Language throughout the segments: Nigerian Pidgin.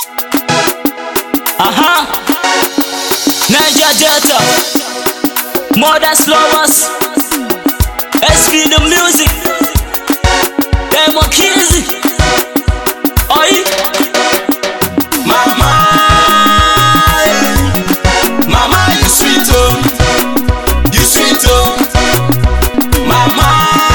Aha. Niger Delta. Mothers lovers. SP the music. Them are kids. Oi. Mama, eh. mama, you sweet oh, you sweet oh. Mama,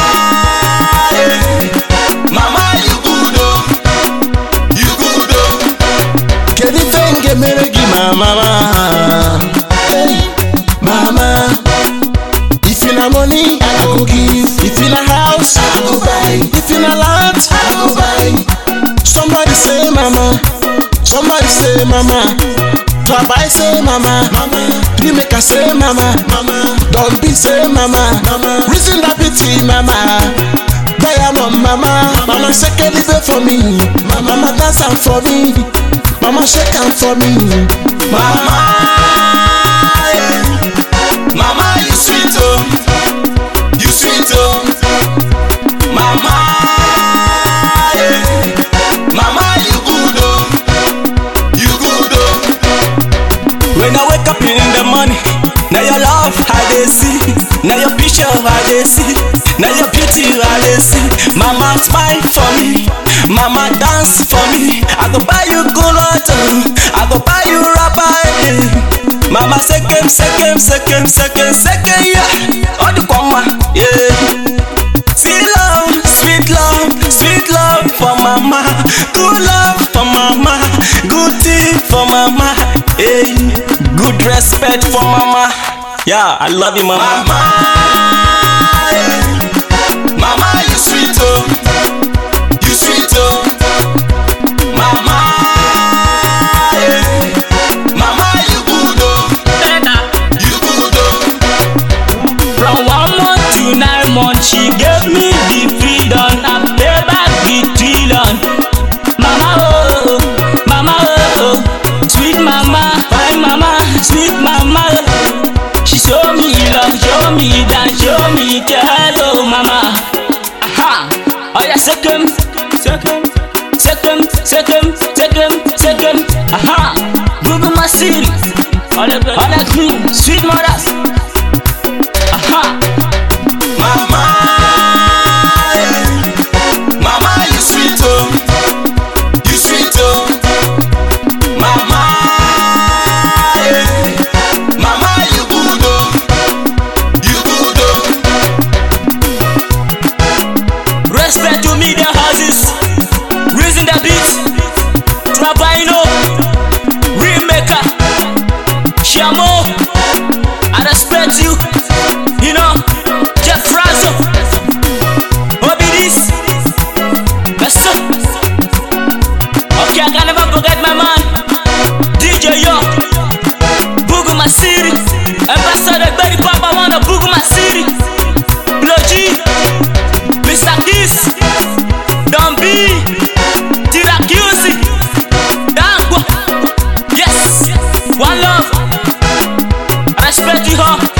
eh. mama, you good oh, you good oh. Kedu ife m ga-emere gị ma mama? Hey, mama, if you na money, I go give. If you na house, I go buy. If you na land, I go buy. Somebody say mama, somebody say mama. Papa say mama, mama. Three make I say mama, mama. Don't be say mama, mama. Reason that pity mama. Diamond mama, mama shake it live for me, mama, mama dance am for me, mama shake am for me, mama. eh. Mama you sweet oh, you sweet oh, mama. eh. Mama, you good oh, you good oh. When I wake up in the morning, now your love I dey see, now your picture I dey see, now your beauty I dey see. Mama smile for me, mama dance for me. I go buy you gulata, I go buy you rubber. eh. Mama sekem sekem sekem sekem sekem yeah, all the kwama yeah. Sweet love, sweet love, sweet love for mama. Good love for mama. Good tea for mama. Hey, good respect for mama. Yeah, I love you, mama. Mama, mama, you sweet oh, you sweet oh, mama, mama, you good oh, you good oh. From one month to nine months, she gave me the freedom. I pay back the trillion. Mama oh, mama oh, sweet mama, fine mama, sweet mama. oh. She show me love, show me dance, show me care, oh mama. Aha, oh yeah, second, second, second, second, second, second. Aha, Google my city, all the, all the queen, sweet mothers. Aha. Mama, eh. mama, you sweet oh, you sweet oh. Mama, eh. mama, you good oh, you good oh. Respect to media houses. Reason the beat. Trapino. Remaker. Shamo. I respect you. You know. Jeff Franzo. Obidis. Let's go. Okay, I can never forget my man. DJ Yo. Buguma City. Ambassador Betty Papa wanna Buguma City. Blow G. Mr. Kiss, Don B, Tiracusi, Dangwa, yes, one love, I respect you all.